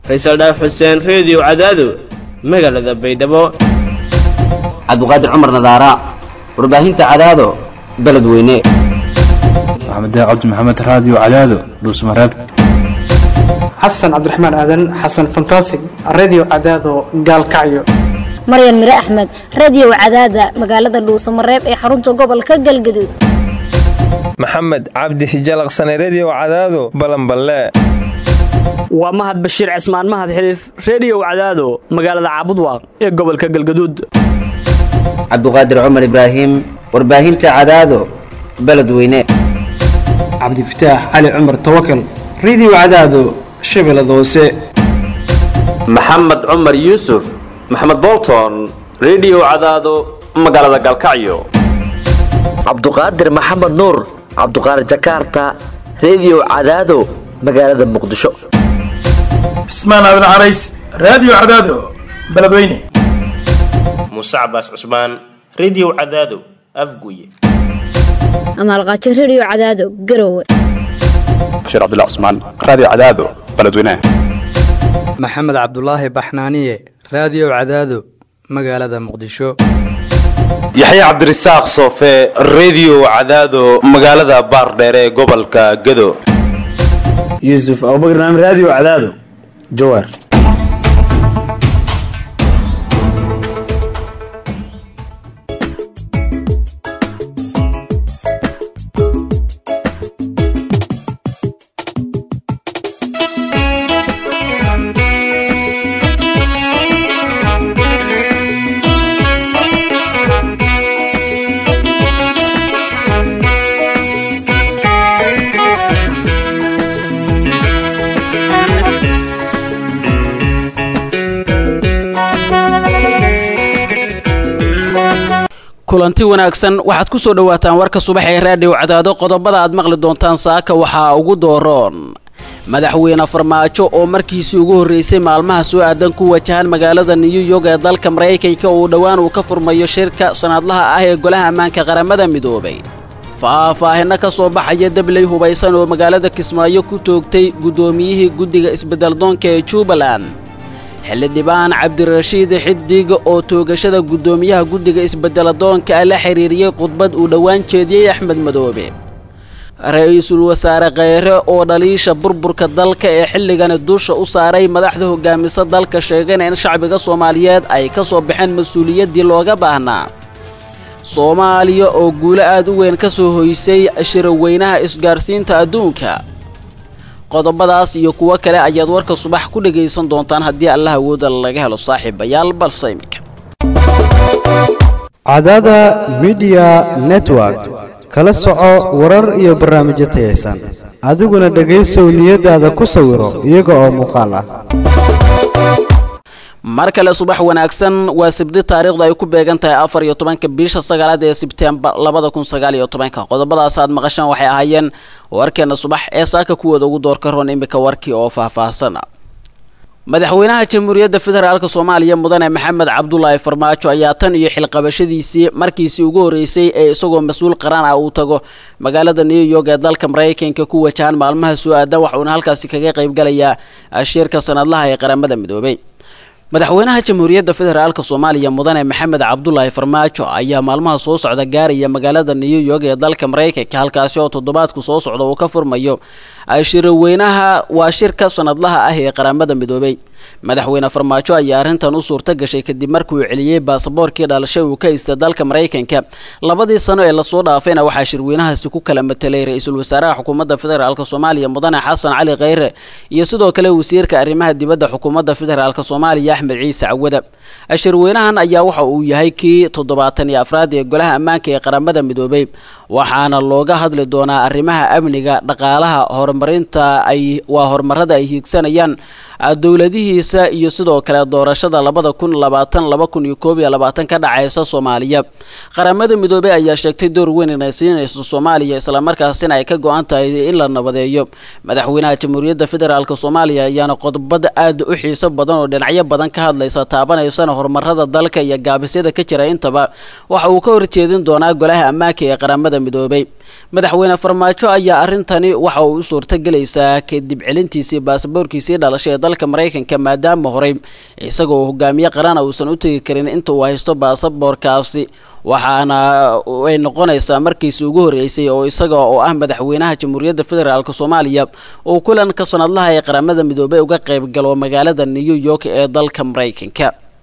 faysal dhaaf xuseen reediyo cadaado magaalada baydhabo cabdiqaadir cumar nadaara warbaahinta cadaado beledweyne maxamed cabdi maxamed raadiyo cadaado dhuusmareeb xasan cabdiraxmaan aadan xasan fantasig radio cadaado gaalkacyo maryan mire axmed radiyow cadaada magaalada dhuusamareeb ee xarunta gobolka galgaduud maxamed cabdi hijalaqsane rediyow cadaado balanballe waa mahad bashiir cismaan mahad xiliif rediyow cadaado magaalada caabudwaaq ee gobolka galgaduud cabdiqaadir cumar ibraahim warbaahinta cadaado beledweyne cabdifataax cali cumar tawakal radio cadaado shabeellada hoose maxamed cumar yuusuf maxamed bolton rediyow cadaado magaalada galkacyo cabduqaadir maxamed nuur cabduqaadir jakarta rediyow cadaado magaalada muqdisho cismaan aadan carays raadiyo cadaado beledweyne muuse cabaas cusmaan rediyow cadaado afguye amaalqaajo rediyo cadaado garowe bashiir cabdilla cusmaan raadiyo cadaado beledweyne maxamed cabdulaahi baxnaaniye raadiyo cadaado magaalada muqdisho yaxya cabdirasaaq soofe rediyo cadaado magaalada baardheere ee gobolka gado yuusuf abubakr naam raadiyo cadaado jawaar kulanti wanaagsan waxaad ku soo dhowaataan warka subax ee raadhiw cadaado qodobada aad maqli doontaan saaka waxaa ugu dooroon madaxweyne farmaajo oo markiisii ugu horreysay maalmaha soo aadan ku wajahan magaalada new york ee dalka maraykanka uu dhowaan uu ka furmayo shirka sanadlaha ah ee golaha ammaanka qaramada midoobay faahfaahinno ka soo baxaya dabley hubaysan oo magaalada kismaayo ku toogtay guddoomiyihii guddiga isbeddeldoonka ee jubbaland xildhibaan cabdirashiid xidig oo toogashada guddoomiyaha guddiga isbedeladoonka la xiriiriyey khudbad uu dhowaan jeediyey axmed madoobe ra-iisul wasaare kheyre oo dhaliisha burburka dalka ee xilligani dusha u saaray madaxda hogaamisa dalka sheegana in shacbiga soomaaliyeed ay ka soo baxeen mas-uuliyaddii looga baahnaa soomaaliya oo guulo aad u weyn ka soo hoysay shiraweynaha isgaarsiinta adduunka qodobadaas iyo kuwo kale ayaad warka subax ku dhagaysan doontaan haddii allah awooda laga helo saaxiibayaal balse iminka cadada midiya network kala soco warar iyo barnaamijyo tayaysan adiguna dhegaysow niyadaada ku sawiro iyaga oo muuqaal ah mar kale subax wanaagsan waa sibdi taariikhdu ay ku beegan tahay afar iyo tobanka bisha sagaalaad ee sebtembar labada kun sagaal iyo tobanka qodobadaas aad maqashaan waxay ahaayeen warkeena subax ee saaka kuwooda ugu doorka roon imika warkii oo faahfaahsan madaxweynaha jamhuuriyadda federaalk soomaaliya mudane maxamed cabdulaahi farmaajo ayaa tan iyo xilqabashadiisii markiisii ugu horreysay ee isagoo mas-uul qaran ah uu tago magaalada new york ee dalka maraykanka ku wajahan maalmaha soo aadan waxuuna halkaasi kaga qaybgalayaa shirka sanadlaha ee qaramada midoobay madaxweynaha jamhuuriyadda federaalk soomaaliya mudane maxamed cabdulaahi farmaajo ayaa maalmaha soo socda gaaraya magaalada new york ee dalka maraykanka halkaasi oo toddobaadku soo socda uu ka furmayo shiraweynaha waa shirka sanadlaha ah ee qaramada midoobay madaxweyne farmaajo ayaa arrintan u suurta gashay kadib markuu celiyey baasaboorkii dhalashay uu ka haystay dalka maraykanka labadii sano ee lasoo dhaafayna waxaa shirweynahaasi ku kala matelay ra-iisul wasaaraha xukuumadda federaalk soomaaliya mudane xasan cali kheyre iyo sidoo kale wasiirka arrimaha dibadda xukuumadda federaalk soomaaliya axmed ciise cawada shirweynahan ayaa waxa uu yahay kii toddobaatan iyo afraad ee golaha ammaanka ee qaramada midoobay waxaana looga hadli doonaa arrimaha amniga dhaqaalaha horumarinta ay waa horumarada ay hiigsanayaan dowladihiisa iyo sidoo kale doorashada labada kun labaatan laba kun iyo koob iyo labaatan ka dhacaysa soomaaliya qaramada midoobey ayaa sheegtay door weyn inay siinayso soomaaliya islamarkaasina ay ka go-an tahay in la nabadeeyo madaxweynaha jamhuuriyadda federaalk soomaaliya ayaana qodobada aad u xiiso badan oo dhinacyo badan ka hadlaysa taabanaysana horumarada dalka iyo gaabisyada ka jira intaba waxa uu ka horjeedin doonaa golaha ammaanka ee qaramada midoobey madaxweyne farmaajo ayaa arintani waxa uu u suurtagelaysaa kadib celintiisii baasaboorkiisii dhalashay ee dalka maraykanka maadaama horey isagoo hogaamiye qarana uusan u tegi karin inta uu haysto baasaboorkaasi waxaana ay noqonaysaa markiisi ugu horreysay oo isaga oo ah madaxweynaha jamhuuriyadda federaalk soomaaliya uu kulanka sanadlaha ee qaramada midoobey uga qayb galo magaalada new york ee dalka maraykanka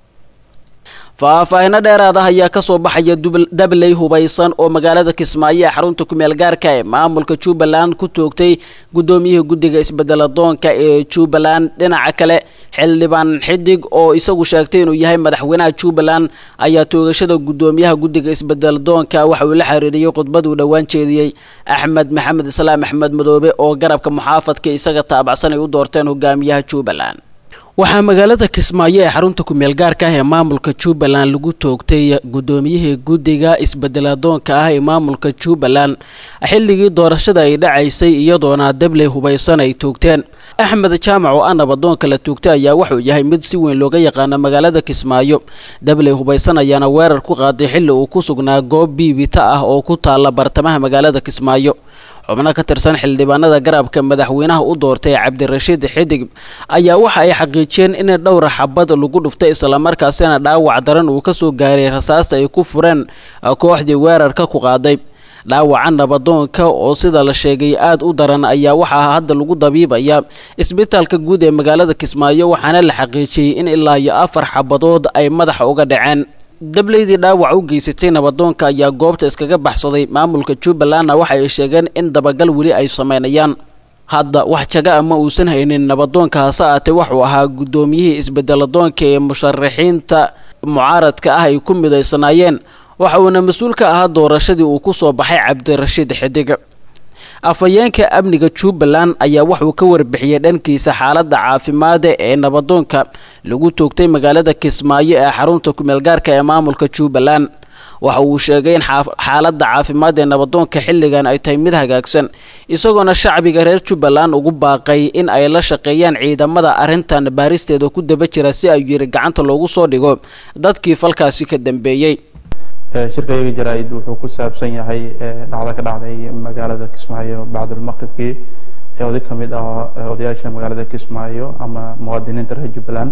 faahfaahino dheeraad ah ayaa kasoo baxaya dabley hubaysan oo magaalada kismaayo ee xarunta kumeel gaarka ee maamulka jubbaland ku toogtay guddoomiyihii guddiga isbedeladoonka ee jubbaland dhinaca kale xildhibaan xidig oo isagu sheegtay inuu yahay madaxweynaha jubbaland ayaa toogashada guddoomiyaha guddiga isbedeladoonka waxa uu la xiriiriyey khudbaduu dhowaan jeediyey axmed maxamed islaam axmed madoobe oo garabka muxaafadka isaga taabacsan ay u doorteen hogaamiyaha jubbaland waxaa magaalada kismaayo ee xarunta kumeel gaarka ah ee maamulka jubbaland lagu toogtay guddoomiyihii guddiga isbedeladoonka ah ee maamulka jubbaland xilligii doorashada ay dhacaysay iyadoona dabley hubaysan ay toogteen axmed jaamac oo ah nabadoonka la toogtay ayaa wuxuu yahay mid si weyn looga yaqaana magaalada kismaayo dabley hubaysan ayaana weerar ku qaaday xilli uu ku sugnaa goob biibita ah oo ku taala bartamaha magaalada kismaayo xubno ka tirsan xildhibaanada garabka madaxweynaha u doortay cabdirashiid xidig ayaa waxa ay xaqiijiyeen in dhowra xabad lagu dhuftay islamarkaasina dhaawac daran uu kasoo gaaray rasaasta ay ku fureen kooxdii weerarka ku qaaday dhaawaca nabadoonka oo sida la sheegay aada u daran ayaa waxaa hadda lagu dabiibaya isbitaalka guud ee magaalada kismaayo waxaana la xaqiijiyey in ilaa iyo afar xabadood ay madaxa uga dhaceen dableydii dhaawac u geysatay nabadoonka ayaa goobta iskaga baxsaday maamulka jubbalandna waxa ay sheegeen in dabagal weli ay sameynayaan hadda wax jaga a ma uusan haynin nabadoonka hase aatee wuxuu ahaa guddoomiyihii isbedeladoonka ee musharaxiinta mucaaradka ah ay ku midaysanaayeen waxa uuna mas-uul ka ahaa doorashadii uu ku soo baxay cabdirashiid xidig afhayeenka amniga jubbaland ayaa wuxuu ka warbixiyey dhankiisa xaaladda caafimaada ee nabadoonka lagu toogtay magaalada kismaayo ee xarunta kumeelgaarka ee maamulka jubbaland waxa uu sheegay in xaaladda caafimaad ee nabadoonka xilligan ay tahay mid hagaagsan isagoona shacbiga reer jubbaland ugu baaqay in ay la shaqeeyaan ciidamada arrintan baaristeeda ku daba jira si ay yiri gacanta loogu soo dhigo dadkii falkaasi ka dambeeyey shirkayga jaraa-id wuxuu ku saabsan yahay dhacdo ka dhacday magaalada kismaayo bacdulmaqribkii oday ka mid ah odayaasha magaalada kismaayo ama muwaadiniinta reer jubbaland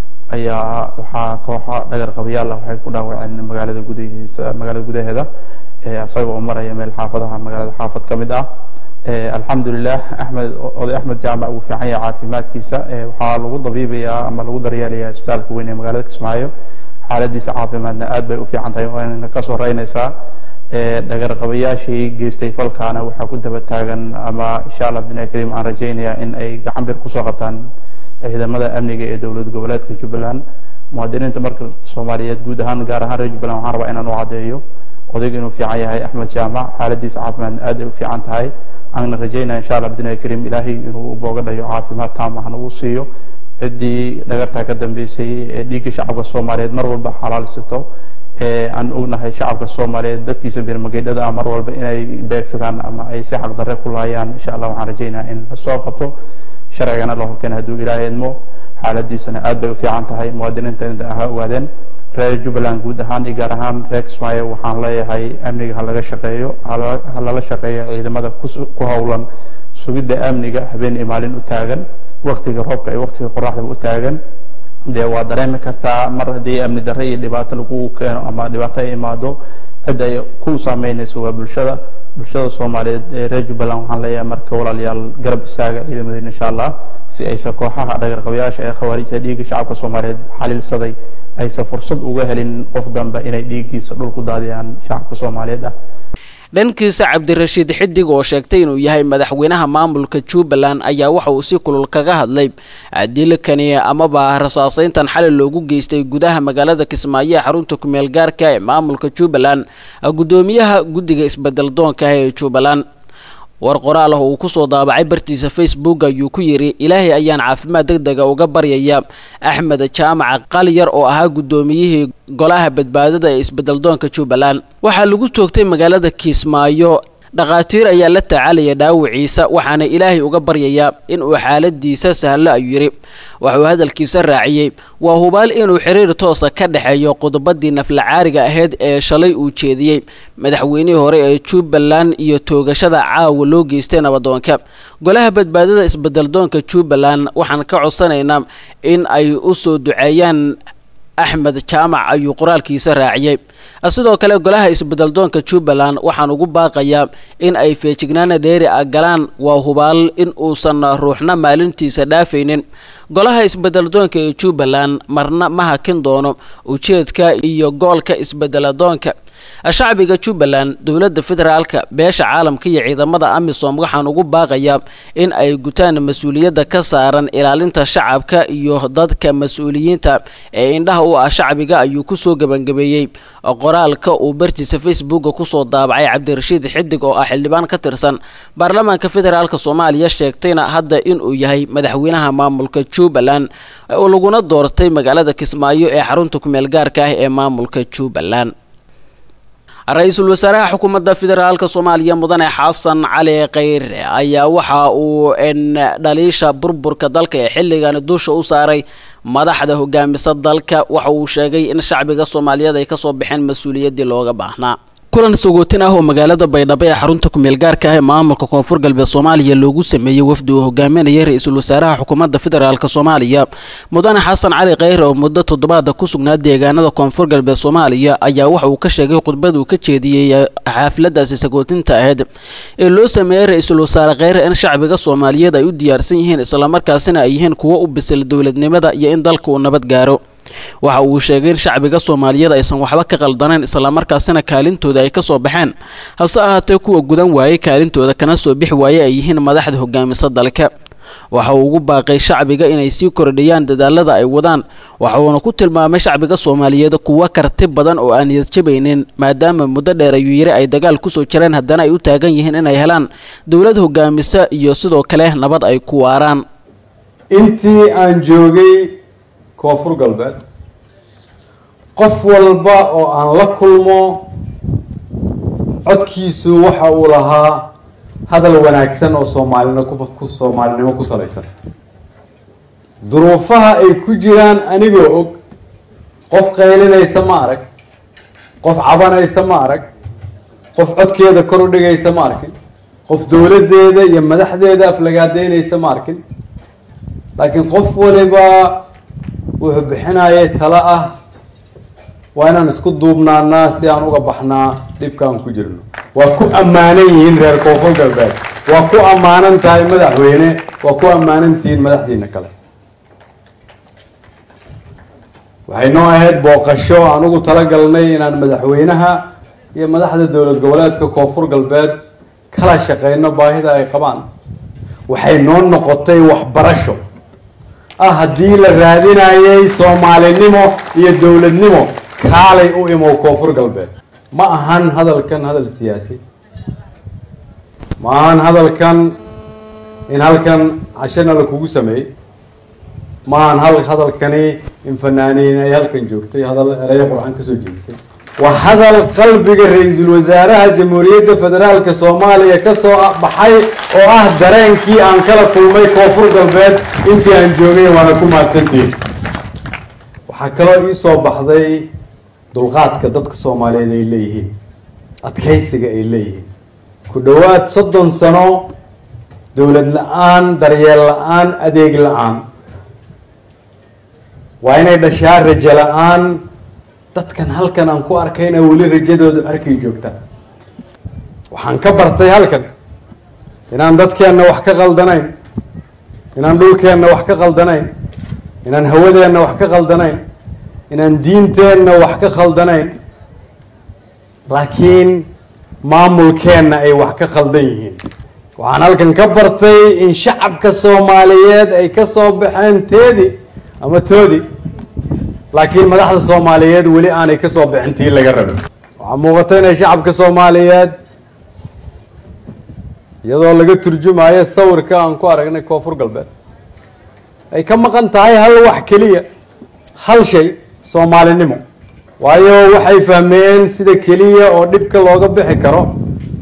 ayaa waxaa kooxa dhagar qabayaal ah waxay ku dhaawaceen magaalada gudahiisa magaalada gudaheeda isaga oo maraya meel xaafadaha magaalada xaafad ka mid ah alxamdulilah axmed oday axmed jaamac uu fiican yahay caafimaadkiisa waxaa lagu dabiibayaa ama lagu daryeelayaa isbitaalka weyn ee magaalada kismaayo xaaladiisa caafimaadna aad bay u fiican tahay waana ka soo reynaysaa dhagarqabayaashii geystay falkaana waxaa ku daba taagan ama insha allah bidnaahi kariim aan rajaynayaa in ay gacan bir kusoo qabtaan ciidamada amniga ee dowlad goboleedka jubbaland muwaadiniinta marka soomaaliyeed guud ahaan gaar ahaan reer jubbaland waxaan rabaa inaan u caddeeyo odayga inuu fiican yahay axmed jaamac xaaladiisa caafimaadna aad ay u fiican tahay aanna rajaynaya insha allah bidnaahi kariim ilaahay inuu u booga dhayo caafimaad taam ahna uu siiyo ciddii dhagartaa ka dambeysay ee dhiigga shacabka soomaaliyeed mar walba xalaalsato ee aan ognahay shacabka soomaaliyeed dadkiisa birmageydhada ah mar walba inay beegsadaan ama ay si xaqdarre ku laayaan insha allah waxaan rajaynayaa in la soo qabto sharcigana la horkeena hadduu ilaahay idmo xaaladiisana aad bay u fiican tahay muwaadiniinta inta aha ogaadeen reer jubbaland guud ahaan iyo gaar ahaan reer kismaayo waxaan leeyahay amniga ha laga shaqeeyo ha lala shaqeeyo ciidamada ku howlan sugidda amniga habeen iyo maalin u taagan waktiga roobka iyo waktiga qoraxdaba u taagan dee waa dareemi kartaa mar haddii amni darre iyo dhibaato lagu keeno ama dhibaato ay imaado cid ay ku saameynayso waa bulshada bulshada soomaaliyeed ee reer jubbaland waxaan leeyahay marka walaalayaal garab istaaga ciidamadeena insha allah si aysan kooxaha dhagarqabayaasha ee khawaarijta dhiigga shacabka soomaaliyeed xaliilsaday aysan fursad uga helin qof dambe inay dhiiggiisa dhul ku daadiyaan shacabka soomaaliyeed ah dhankiisa cabdirashiid xidig oo sheegtay inuu yahay madaxweynaha maamulka jubbaland ayaa waxa uu si kulul kaga hadlay dilkani amaba rasaaseyntan xali loogu geystay gudaha magaalada kismaayo ee xarunta kumeel gaarka ee maamulka jubbaland guddoomiyaha guddiga isbedel doonka ee jubbaland war qoraal ah uu kusoo daabacay bartiisa facebook ayuu ku yidhi ilaahay ayaan caafimaad deg dega uga baryaya axmed jaamac qaliyar oo ahaa guddoomiyihii golaha badbaadada ee isbedeldoonka jubbaland waxaa lagu toogtay magaalada kiismaayo dhakhaatiir ayaa la tacaalaya dhaawiciisa waxaana ilaahay uga baryayaa inuu xaaladiisa sahlo ayuu yidhi waxauu hadalkiisa raaciyey waa hubaal inuu xiriir toosa ka dhexeeyo qodobadii naflacaariga ahayd ee shalay uu jeediyey madaxweynihii hore ee jubbaland iyo toogashada caawa loo geystay nabadoonka golaha badbaadada isbedeldoonka jubbaland waxaan ka codsanaynaa in ay u soo duceeyaan axmed jaamac ayuu qoraalkiisa raaciyey sidoo kale golaha isbedeldoonka jubbaland waxaan ugu baaqayaa in ay feejignaana dheeri ah galaan waa hubaal in uusan ruuxna maalintiisa dhaafaynin golaha isbedeldoonka ee jubbaland marna ma hakin doono ujeedka iyo goolka isbedeladoonka shacbiga jubbaland dowladda federaalka beesha caalamka iyo ciidamada amisom waxaan ugu baaqayaa in ay gutaan mas-uuliyadda ka saaran ilaalinta shacabka iyo dadka mas-uuliyiinta ee indhaha u ah shacbiga ayuu kusoo gebangabeeyey qoraalka uu bartiisa facebooka kusoo daabacay cabdirashiid xidig oo ah xildhibaan ka tirsan baarlamaanka federaalk soomaaliya sheegtayna hadda inuu yahay madaxweynaha maamulka jubbaland oo laguna doortay magaalada kismaayo ee xarunta kumeel gaarka ah ee maamulka jubbaland ra-iisul wasaaraha xukuumadda federaalk soomaaliya mudane xasan cali kheyre ayaa waxa uu dhaliisha burburka dalka ee xilligan dusha u saaray madaxda hogaamisa dalka waxa uu sheegay in shacbiga soomaaliyeed ay kasoo baxeen mas-uuliyaddii looga baahnaa kulan sagootin ah oo magaalada baydhabo ee xarunta kumeel gaarka ah ee maamulka koonfur galbeed soomaaliya loogu sameeyey wafdi uu hogaaminayay ra-iisul wasaaraha xukuumadda federaalk soomaaliya mudane xasan cali kheyre oo muddo toddobaada ku sugnaa deegaanada koonfur galbeed soomaaliya ayaa waxa uu ka sheegay khudbad uu ka jeediyey xaafladaasi sagootinta ahayd ee loo sameeyey ra-iisul wasaare kheyre in shacbiga soomaaliyeed ay u diyaarsan yihiin islamarkaasina ay yihiin kuwo u bisil dowladnimada iyo in dalka uu nabad gaaro waxa uu sheegay in shacbiga soomaaliyeed aysan waxba ka qaldanayn islamarkaasina kaalintooda ay kasoo baxeen hase ahaatee kuwa gudan waayey kaalintooda kana soo bixi waaye ay yihiin madaxda hogaamisa dalka waxa uu ugu baaqay shacbiga inay sii kordhiyaan dadaalada ay wadaan waxa uuna ku tilmaamay shacbiga soomaaliyeed kuwo karti badan oo aan niyadjabaynin maadaama muddo dheer ayuu yiri ay dagaal kusoo jireen haddana ay u taagan yihiin inay helaan dowlad hogaamisa iyo sidoo kale nabad ay ku waaraan intii aan joogay koonfur galbeed qof walba oo aan la kulmo codkiisu waxa uu lahaa hadal wanaagsan oo soomaalina ku soomaalinimo ku salaysan duruufaha ay ku jiraan anigoo og qof qaylinaysa ma arag qof cabanaysa ma arag qof codkeeda kor u dhigaysa ma arkin qof dowladdeeda iyo madaxdeeda aflagaadeynaysa ma arkin laakiin qof waliba wuxuu bixinayay talo ah waa inaan isku duubnaanaa si aan uga baxnaa dhibkaan ku jirno waa ku ammaanan yihiin reer koonfur galbeed waa ku ammaanan tahay madaxweyne waa ku ammaanan tihiin madaxdiina kale waxay noo ahayd booqasho aan ugu talagalnay inaan madaxweynaha iyo madaxda dowlad goboleedka koonfur galbeed kala shaqeyno baahida ay qabaan waxay noo noqotay waxbarasho ah haddii la raadinayay soomaalinimo iyo dowladnimo kaalay u imow koonfur galbeed ma ahan hadalkan hadal siyaasi ma ahan hadalkan in halkan cashana la kugu sameeyey ma ahan hal hadalkani in fanaaniin ay halkan joogtay hadal erayo qurxan kasoo jeedisay waa hadal qalbiga ra-iisul wasaaraha jamhuuriyadda federaalka soomaaliya kasoo baxay oo ah dareenkii aan kala kulmay koonfur galbeed intii aan joogay waana ku mahadsantihin waxaa kaloo ii soo baxday dulqaadka dadka soomaaliyeed ay leeyihiin adkaysiga ay leeyihiin ku dhowaad soddon sano dowlad la-aan daryeel la-aan adeeg la-aan waa inay dhashaa rajo la-aan dadkan halkan aan ku arkayna weli rajadooda arkay joogtaan waxaan ka bartay halkan inaan dadkeenna wax ka qaldanayn inaan dhulkeenna wax ka qaldanayn inaan hawadeenna wax ka qaldanayn inaan diinteenna wax ka khaldanayn laakiin maamulkeenna ay wax ka khaldan yihiin waxaan halkan ka bartay in shacabka soomaaliyeed ay ka soo baxeen teedi ama toodi laakiin madaxda soomaaliyeed weli aanay ka soo bixin tii laga rabay waxaa muuqata inay shacabka soomaaliyeed iyadoo laga turjumayo sawirka aan ku aragnay koonfur galbeed ay ka maqan tahay hal wax keliya hal shay soomaalinimo waayo waxay fahmeen sida keliya oo dhibka looga bixi karo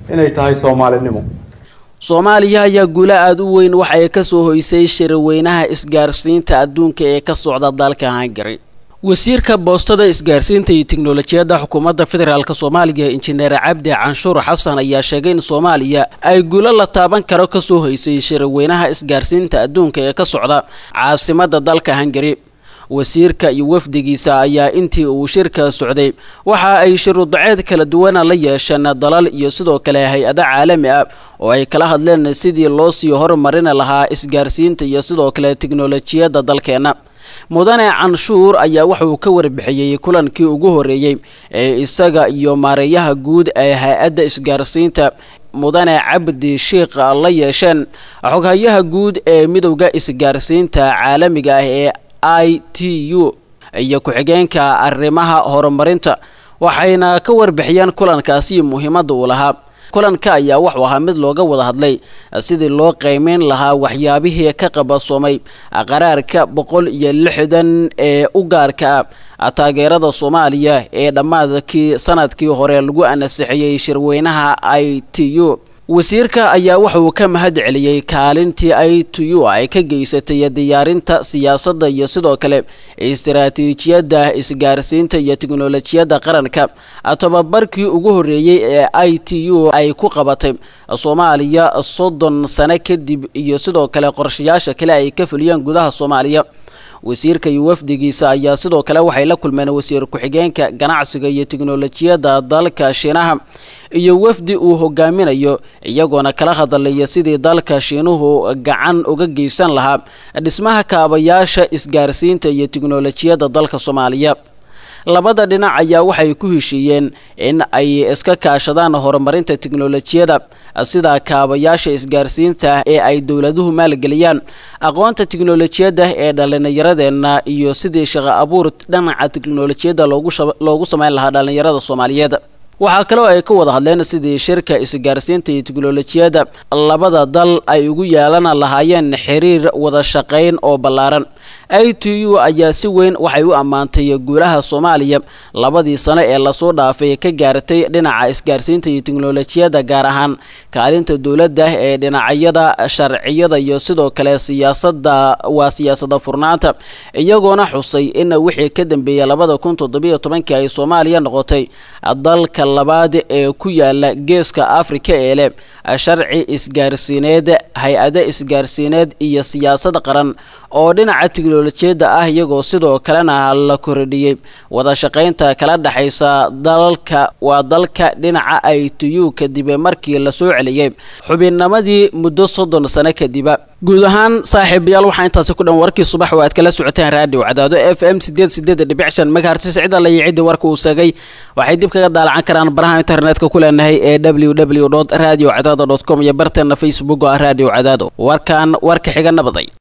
inay tahay soomaalinimo soomaaliya ayaa guulo aada u weyn waxa ay kasoo hoysay shirweynaha isgaarsiinta adduunka ee ka socda dalka hungary wasiirka boostada isgaarsiinta iyo tiknolojiyadda xukuumadda federaalk soomaaliya injineer cabdi canshuur xasan ayaa sheegay in soomaaliya ay guulo la taaban karo kasoo hoysay shirweynaha isgaarsiinta adduunka ee ka socda caasimadda dalka hungary wasiirka iyo wafdigiisa ayaa intii uu shirka socday waxa ay shiruudaceed kala duwana la yeesheen dalal iyo sidoo kale hay-ado caalami ah oo ay kala hadleen sidii loo sii horumarin lahaa isgaarsiinta iyo sidoo kale tiknolojiyadda dalkeena mudane canshuur ayaa wuxuu ka warbixiyey kulankii ugu horeeyey ee isaga iyo maareeyaha guud ee hay-adda isgaarsiinta mudane cabdi sheikh la yeesheen xoghayaha guud ee midowda isgaarsiinta caalamiga ah ee i t u iyo ku-xigeenka arrimaha horumarinta waxayna ka warbixiyeen kulankaasi muhiimadda uu lahaa kulanka ayaa wuxuu ahaa mid looga wada hadlay sidii loo qiimeyn lahaa waxyaabihii ka qabasoomay qaraarka boqol iyo lixdan ee u gaarka ah taageerada soomaaliya ee dhammaadkii sanadkii hore lagu ansixiyey shirweynaha i t u wasiirka ayaa wuxuu ka mahad celiyey kaalintii i t u ay ka geysatay diyaarinta siyaasadda iyo sidoo kale istaraatiijiyadda isgaarsiinta iyo tiknolojiyadda qaranka tobabarkii ugu horeeyey ee i t u ay ku qabatay soomaaliya soddon sano kadib iyo sidoo kale qorshayaasha kale ay ka fuliyeen gudaha soomaaliya wasiirka iyo wafdigiisa ayaa sidoo kale waxay la kulmeen wasiir ku-xigeenka ganacsiga iyo tiknolojiyadda dalka shiinaha iyo wafdi uu hogaaminayo iyagoona kala hadlaya sidii dalka shiinuhu gacan uga geysan lahaa dhismaha kaabayaasha isgaarsiinta iyo tiknolojiyadda dalka soomaaliya labada dhinac ayaa waxay ku heshiiyeen in ay iska kaashadaan horumarinta tiknolojiyada sida kaabayaasha isgaarsiinta ee ay dowladuhu maalgeliyaan aqoonta tiknolojiyadda ee dhallinyaradeenna iyo sidii shaqo abuur dhinaca tiknolojiyadda loogu sameyn lahaa dhallinyarada soomaaliyeed waxaa kaloo ay ka wada hadleen sidii shirka isgaarsiinta iyo tiknolojiyadda labada dal ay ugu yeelan lahaayeen xiriir wada shaqayn oo ballaaran i t u ayaa si weyn waxay u ammaantay guulaha soomaaliya labadii sano ee lasoo dhaafay ka gaartay dhinaca isgaarsiinta iyo tiknolojiyadda gaar ahaan kaalinta dowladda ee dhinacyada sharciyada iyo sidoo kale siyaasada waa siyaasada furnaanta iyagoona xusay in wixii ka dambeeyay labada kun toddobiyo tobankii ay soomaaliya noqotay dalka labaad ee ku yaala geeska afrika ee leh sharci isgaarsiineed hay-ado isgaarsiineed iyo siyaasad qaran oo dhinaca tiknolojiyadda ah iyagoo sidoo kalena la kordhiyey wada shaqaynta kala dhexaysa dalka waa dalka dhinaca i t u kadib markii lasoo celiyey xubinnimadii muddo soddon sano kadiba guud ahaan saaxiibayaal waxaa intaasi ku dhan warkii subax oo aad kala socoteen raadiyo cadaado f m sideed sideed dhibic shan megahertis cidda la yicidii warka uu seegay waxay dib kaga daalacan karaan baraha internetka ku leenahay ee w w radio cadaado com iyo barteena facebook oo ah radio cadaado warkan warka xiga nabaday